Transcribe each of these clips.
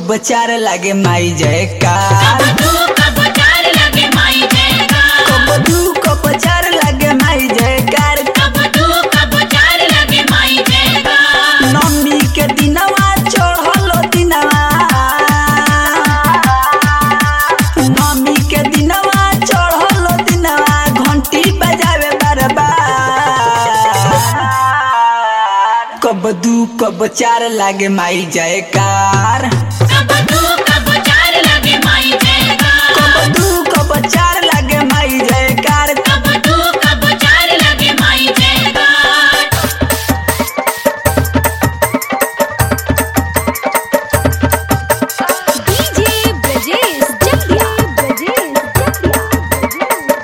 कब चार लागे माई जयकार तू कब चार लगे माई जयकार कब दू कब चार लागे माई जयकार कब तू कब चार लगे माई जयकार नमी के दिनवा चढ़लो दिनवा नमी के दिनवा चढ़लो दिनवा घंटी बजावे बरबार कब दू कब चार लागे माई जयकार कब तू कब चार लगे माई जयकार कब दू कब चार लागे माई जयकार कब तू कब चार लगे माई जयकार डीजे ब्रजेश जटिया ब्रजेश जटिया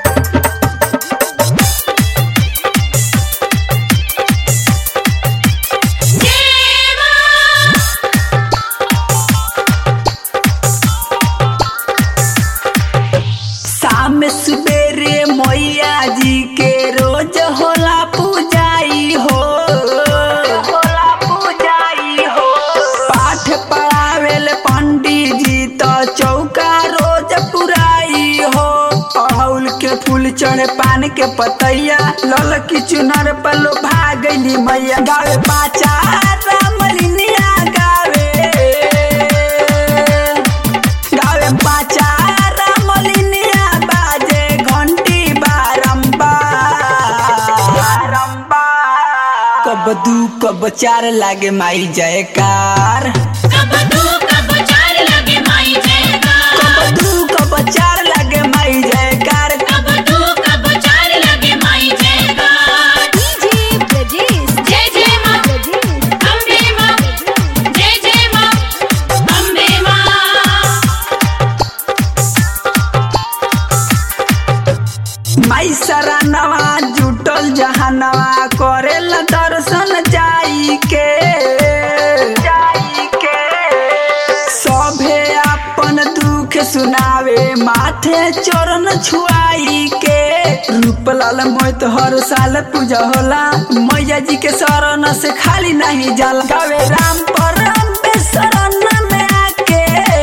शाम सुबेरे मैया जी के रोज होला पूजाई हो होला पूजाई हो पाठ पढ़ावेल पंडित जी तो चौका रोज पुराई हो अड़हुल के फूल चढ़े पान के पतैया लल की चुनर पलो भागली मैया गावे पाचा रामलिनिया गावे गावे पाचा रामलिनिया बाजे घंटी बारंबार कब दू कब चार लागे माई जयकार कब तू कब चार लगे माई जयकार कब दू कब चार लागे माई जयकार कब तू कब चार लगे माई जयकार डीजे ब्रजेश जय जय माँ ब्रजेश अम्बे माँ जय जय माँ अम्बे माँ माई सरानवा जुटल जहानवा करेला दर्शन जाई के जाई के सभे अपन दुख सुनावे माथे चरण छुआई के रूपलाल मोहित हर साल पूजा होला मैया जी के शरण से खाली नहीं जाला गावे राम परम शरण में आके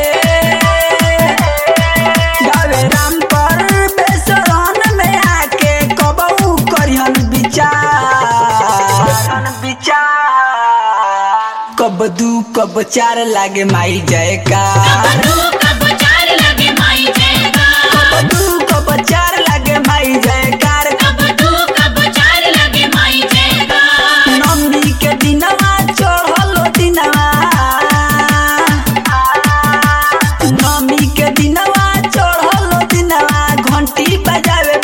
गावे राम पर बेसरन में आके कबऊ करिहन विचार विचार कब दू कब चार लागे माई जयकार कब तू कब चार लगे माई जयकार कब दू कब चार लागे माई जयकार कब तू कब चार लगे माई जयकार नमी के दिनवा चढ़लो दिनवा नमी के दिनवा चढ़लो दिनवा घंटी बजावे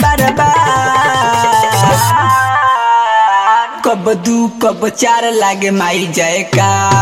बरबार कब दू कब चार लागे माई जयकार